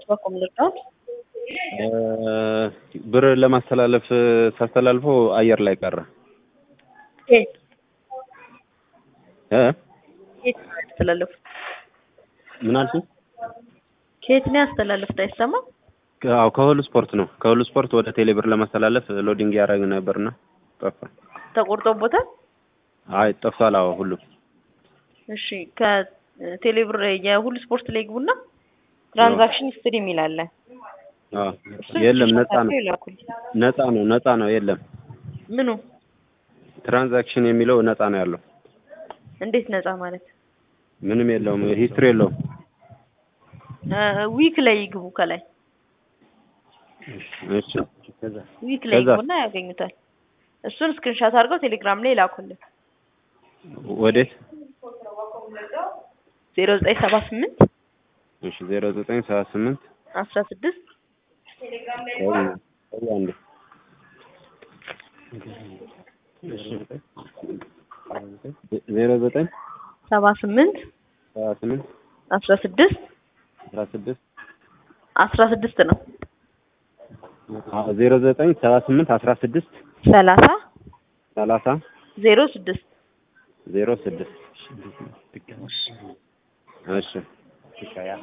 በኩል ልርዳዎት? ብር ለማስተላለፍ ሳስተላልፎ አየር ላይ ቀረ ከየት እ ከየት ነው ያስተላለፉት? ምን አልሽኝ? ከየት ነው ያስተላለፉት? አይሰማም። አዎ ከሁሉ ስፖርት ነው። ከሁሉ ስፖርት ወደ ቴሌ ብር ለማስተላለፍ ሎዲንግ ያደረግ ነበርና ጠፋ። ተቆርጦቦታል? አይ ጠፍቷል። አዎ ሁሉ እሺ ከቴሌብር የሁሉ ስፖርት ላይ ግቡና ትራንዛክሽን ሂስትሪ የሚል አለ። አዎ እሱን የለም፣ ስክሪንሾት ነፃ ነው። አድርገው ይላኩልኝ። ነፃ ነው። ነፃ ነው። የለም ምኑ ትራንዛክሽን የሚለው ነፃ ነው ያለው። እንዴት ነፃ ማለት? ምንም የለውም። ሂስትሪ የለውም። ዊክ ላይ ይግቡ። ከላይ እሺ ከዛ ዊክ ላይ ከዛ? ይግቡና ያገኙታል። እሱን ስክሪንሾት አድርገው ቴሌግራም ላይ ይላኩልን። ወዴት? ዜሮ ዘጠኝ ሰባ ስምንት እሺ ዜሮ ዘጠኝ ሰባ ስምንት አስራ ስድስት አንድ ዜሮ ዘጠኝ ሰባ ስምንት ሰባ ስምንት አስራ ስድስት አስራ ስድስት አስራ ስድስት ነው ዜሮ ዘጠኝ ሰባ ስምንት አስራ ስድስት ሰላሳ ሰላሳ ዜሮ ስድስት ዜሮ ስድስት እሺ